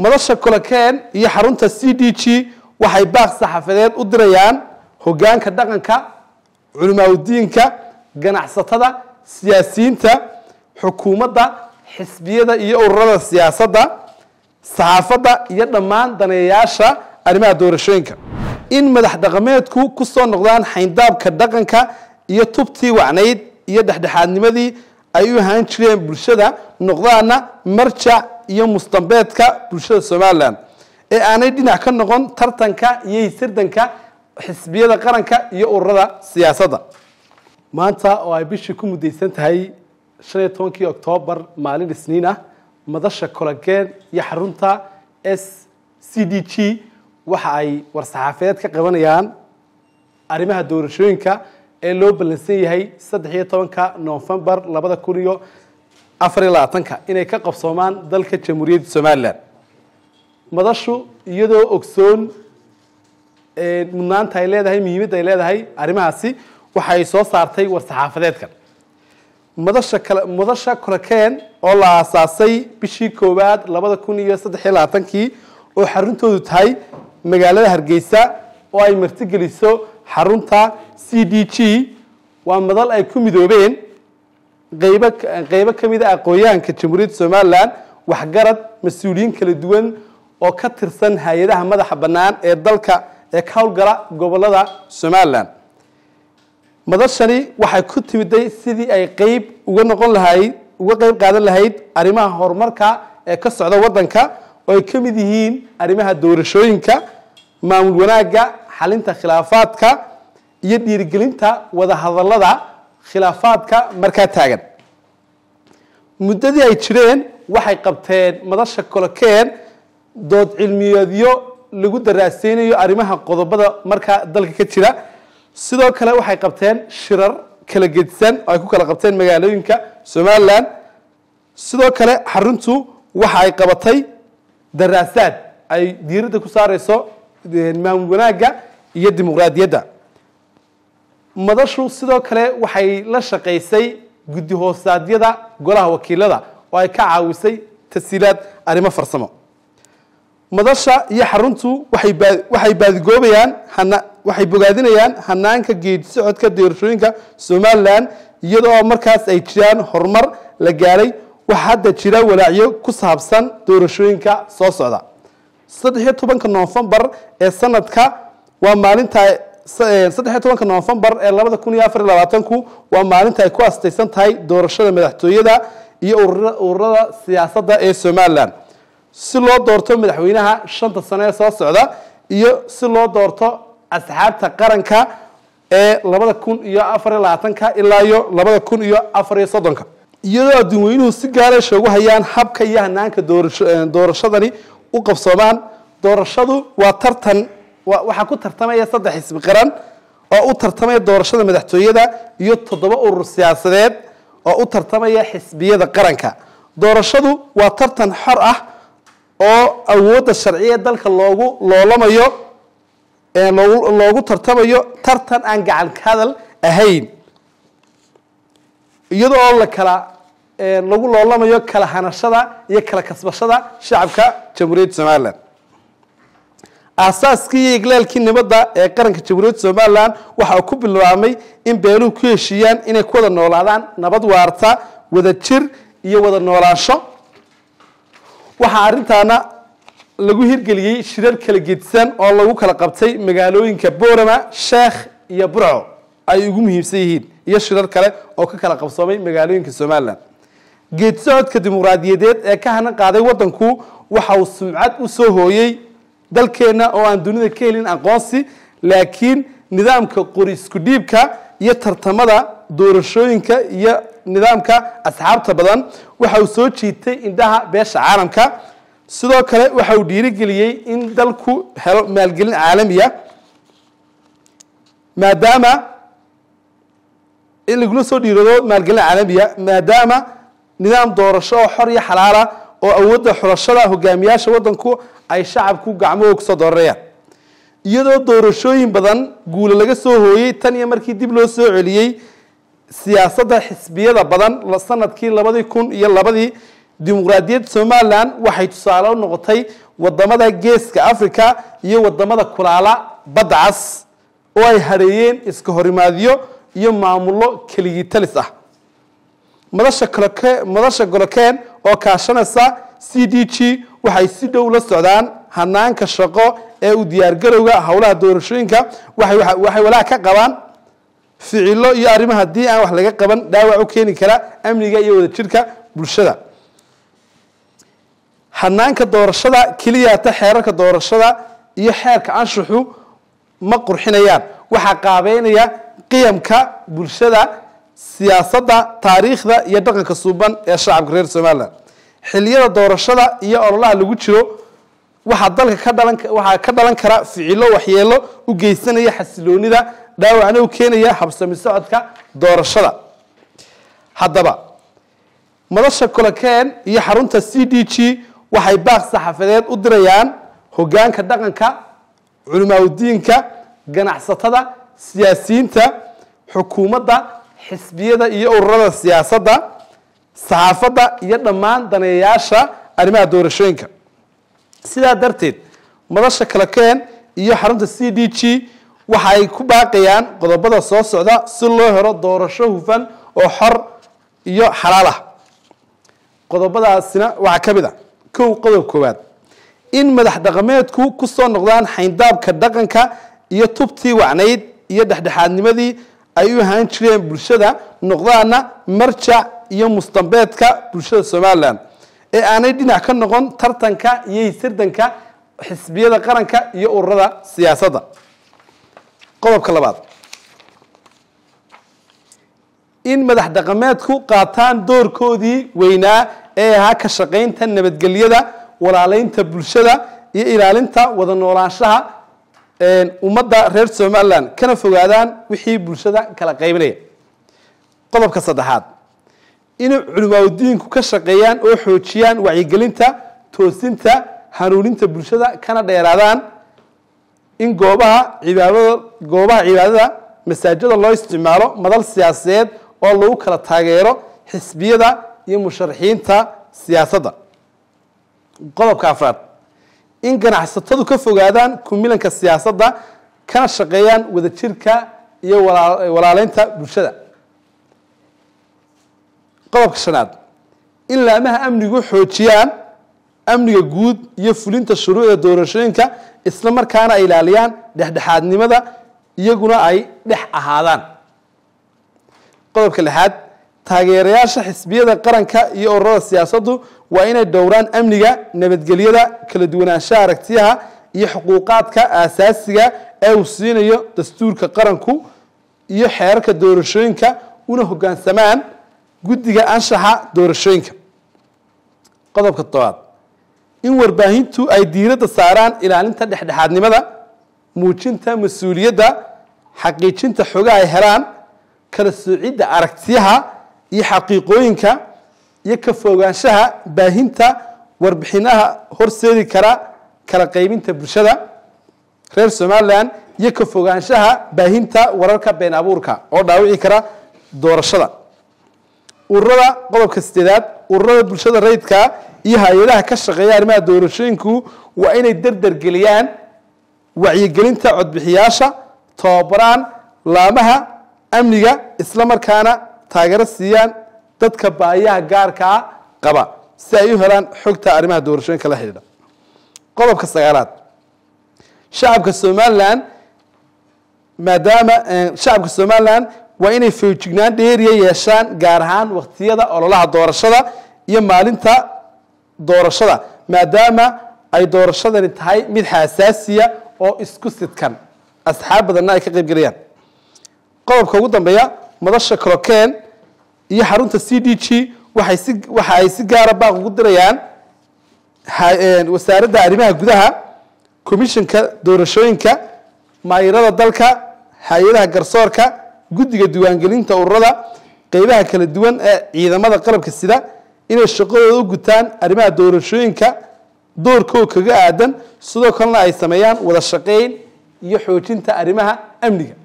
madasha kolokeen iyo xarunta c d g waxay baaq saxaafadeed u dirayaan hogaanka dhaqanka culimaadudiinka ganacsatada siyaasiyiinta xukuumadda xisbiyada iyo ururada siyaasadda saxaafadda iyo dhammaan daneeyayaasha arrimaha doorashooyinka in madax dhaqameedku ku soo noqdaan xayndaabka dhaqanka iyo tubtii wacnayd iyo dhexdhexaadnimadii ay u ahaan jireen bulshada noqdaana marjac iyo mustambeedka bulshada somalilan ee aanay dhinac ka noqon tartanka iyo hisirdanka xisbiyada qaranka iyo ururada siyaasadda maanta oo ay bishii ku mudaysan tahay shan iyo tobankii oktoobar maalin isniin ah madasha kologeen iyo xarunta s c d g waxa ay war-saxaafeed ka qabanayaan arrimaha doorashooyinka ee loo ballansan yahay saddex iyo tobanka nofembar labada kun iyo afar iyo labaatanka inay ka qabsoomaan dalka jamhuuriyadda somalilan madashu iyadoo ogsoon mudnaanta ay leedahay muhiimadda ay leedahay arrimahaasi waxay soo saartay war-saxaafadeedkan madasha kale madasha kolokeen oo la aasaasay bishii koowaad labada kun iyo saddex iyo labaatankii oo xaruntoodu tahay magaalada hargeysa oo ay martigeliso xarunta c d g waa madal ay ku midoobeen qaybo qaybo ka mid a aqoonyahanka jamhuuriyadda somalilan waxgarad mas-uuliyiin kala duwan oo ka tirsan hay-adaha madaxa bannaan ee dalka ee ka howlgala gobolada somalilan madashani waxay ku timiday sidii ay qeyb uga noqon lahayd uga qeyb qaadan lahayd arrimaha horumarka ee ka socda waddanka oo ay ka mid yihiin arrimaha doorashooyinka maamul wanaagga xalinta khilaafaadka iyo dhiirigelinta wadahadallada khilaafaadka markaa taagan muddadii ay jireen waxay qabteen madasha kolokeen dood cilmiyeedyo lagu daraaseynayo arrimaha qodobada markaa dalka ka jira sidoo kale waxay qabteen shirar kala gedisan oo ay ku kala qabteen magaalooyinka somalilan sidoo kale xaruntu waxa ay qabatay daraasaad ay diiradda ku saareyso maamul wanaagga iyo dimuqraadiyadda madashu sidoo kale waxay la shaqaysay guddi hoosaadyada golaha wakiilada oo ay ka caawisay tasiilaad arrimo farsamo madasha iyo xaruntu waxay baa waxay baadigoobayaan hana waxay bogaadinayaan hanaanka geedi socodka doorashooyinka somalilan iyadoo markaas ay jiraan horumar la gaaray waxaa hadda jira walaacyo ku saabsan doorashooyinka soo socda saddex iyo tobanka noofembar ee sanadka waa maalinta saddex iyo tobanka noofembar ee labada kun iyo afar iyo labaatanku waa maalinta ay ku astaysan tahay doorashada madaxtooyada iyo ururada siyaasadda ee somalilan si loo doorto madaxweynaha shanta sano ee soo socda iyo si loo doorto asxaabta qaranka ee labada kun iyo afar iyo labaatanka ilaa iyo labada kun iyo afar iyo soddonka iyadoo adduunweynuhu si gaaleesha ugu hayaan habka iyo hanaanka doorashadani u qabsoomaan doorashadu waa tartan waxaa ku tartamaya saddex xisbi qaran oo u tartamaya doorashada madaxtooyada iyo toddoba urur siyaasadeed oo u tartamaya xisbiyada qaranka doorashadu waa tartan xor ah oo awoodda sharciya dalka loogu loolamayo loogu tartamayo tartan aan gacan ka hadal ahayn iyadoo oo la kala lagu loolamayo kala hanashada iyo kala kasbashada shacabka jamhuuriyadda somalilan aasaaskii iyo iglaalkii nabadda ee qaranka jamhuuriyadda somalilan waxa uu ku bilaabmay in beeluhu ku heshiiyaan inay ku wada noolaadaan nabad waarta wada jir iyo wada noolaansho waxaa arrintaana lagu hirgeliyey shirar kala gedisan oo lagu kala qabtay magaalooyinka boorama sheekh iyo burco ay ugu muhiimsan yihiin iyo shirar kale oo ka kala qabsoomay magaalooyinka somalilan geed socodka dimuqraadiyadeed ee ka hanan qaaday waddanku waxa uu sumcad u soo hooyey dalkeenna oo aan dunida ka helin aqoonsi laakiin nidaamka qori isku dhiibka iyo tartamada doorashooyinka iyo nidaamka asxaabta badan waxa uu soo jiitay indhaha beesha caalamka sidoo kale waxa uu dhiirigeliyey in dalku helo maalgelin caalamiya maadaama in lagula soo dhiirado maalgelin caalamiya maadaama nidaam doorasho oo xor iyo xalaala oo awoodda xulashada hogaamiyaasha waddanku ay shacabku gacmahooga kusoo dooranayaan iyadoo doorashooyin badan guula laga soo hooyey tan iyo markii dib loo soo celiyey siyaasadda xisbiyada badan sanadkii labadii kun iyo labadii dimuqraadiyadda somalilan waxay tusaale u noqotay wadamada geeska africa iyo wadamada kulaala badda cas oo ay hareeyeen iska horimaadyo iyo maamullo keligii talis ah madasha koloke madasha golokeen oo kaashanaysa c d g waxay si dhow la socdaan hanaanka shaqo ee u diyaargarowga howlaha doorashooyinka waxay waxay walaac ka qabaan ficilo iyo arrimo haddii aan wax laga qaban dhaawac u keeni kara amniga iyo wadajirka bulshada hanaanka doorashada keliyata xeerarka doorashada iyo xeerka anshuxu ma qurxinayaan waxaa qaabeynaya qiyamka bulshada siyaasadda taariikhda iyo dhaqanka suuban ee shacabka reer somalilan xiliyada doorashada iyo ololaha lagu jiro waxaa dalka ka dhalan waxaa ka dhalan kara ficilo waxyeelo u geysanaya xasiloonida dhaawacna u keenaya habsami socodka doorashada haddaba madasha kolokeen iyo xarunta c d g waxay baaq saxafadeed u dirayaan hogaanka dhaqanka culimaadudiinka ganacsatada siyaasiyiinta xukuumadda xisbiyada iyo ururada siyaasadda saxaafadda iyo dhammaan daneeyayaasha arrimaha doorashooyinka sidaa darteed madasha kalokeen iyo xarunta c d g waxay ku baaqayaan qodobada soo socda si loo helo doorasho hufan oo xor iyo xalaal ah qodobadaasina waxaa ka mid a kow qodob koowaad in madax dhaqameedku ku soo noqdaan xayndaabka dhaqanka iyo tubtii wacnayd iyo dhexdhexaadnimadii ay u ahaan jireen bulshada noqdaana marjac iyo mustambeedka bulshada somalilan ee aanay dhinac ka noqon tartanka iyo sirdanka xisbiyada qaranka iyo ururada siyaasadda qodobka labaad in madax dhaqameedku qaataan doorkoodii weynaa ee ahaa ka shaqaynta nabadgelyada walaaleynta bulshada iyo ilaalinta wada noolaanshaha ummadda reer somalilan kana fogaadaan wixii bulshada kala qaybinaya qodobka saddexaad inay culimaadudiinku ka shaqeeyaan oo xoojiyaan wacyigelinta toosinta hanuuninta bulshada kana dheeraadaan in goobaha cibaadada goobaha cibaadada masaajida loo isticmaalo madal siyaasadeed oo lagu kala taageero xisbiyada iyo musharaxiinta siyaasadda qodobka afraad in ganacsatadu ka fogaadaan kumilanka siyaasadda kana shaqeeyaan wadajirka iyo walaaleynta bulshada qodobka shanaad in laamaha amnigu xoojiyaan amniga guud iyo fulinta shuruucda doorashooyinka isla markaana ay ilaaliyaan dhexdhexaadnimada iyaguna ay dhex ahaadaan qodobka lixaad taageerayaasha xisbiyada qaranka iyo ururada siyaasaddu waa inay dhowraan amniga nabadgelyada kala duwanaanshaha aragtiyaha iyo xuquuqaadka aasaasiga ee uu siinayo dastuurka qaranku iyo xeerarka doorashooyinka una hoggaansamaan guddiga anshaxa doorashooyinka qodobka tobaad in warbaahintu ay diiradda saaraan ilaalinta dhexdhexaadnimada muujinta mas-uuliyadda xaqiijinta xogaha ay helaan kala soocidda aragtiyaha iyo xaqiiqooyinka iyo ka fogaanshaha baahinta warbixinaha horseedi kara kala qaybinta bulshada reer somalilan iyo ka fogaanshaha baahinta wararka been abuurka oo dhaawici kara doorashada ururada qodobka sideedaad ururada bulshada rayidka iyo hay-adaha ka shaqeeya arrimaha doorashooyinku waa inay derdergeliyaan wacyigelinta codbixiyaasha tababaraan laamaha amniga isla markaana taageero siiyaan dadka baayaha gaarkaa qaba si ay u helaan xogta arrimaha doorashooyinka la xidhiidha qodobka sagaalaad shacabka somalilan maadaama shacabka somalilan waa inay foojignaan dheeriya yeeshaan gaar ahaan waqtiyada ololaha doorashada iyo maalinta doorashada maadaama ay doorashadani tahay mid xasaasiya oo isku sidkan asxaab badanna ay ka qayb gelayaan qodobka ugu dambeeya madasha colokeen iyo xarunta c d g waxay si waxa ay si gaara baaq ugu dirayaan wasaaradda arrimaha gudaha komishanka doorashooyinka maayirada dalka hay-adaha garsoorka guddiga diiwaangelinta ururada qeybaha kala duwan ee ciidamada qalabka sida inay shaqadooda u gutaan arrimaha doorashooyinka doorkoo kaga aadan sidoo kalena ay sameeyaan wada shaqayn iyo xoojinta arrimaha amniga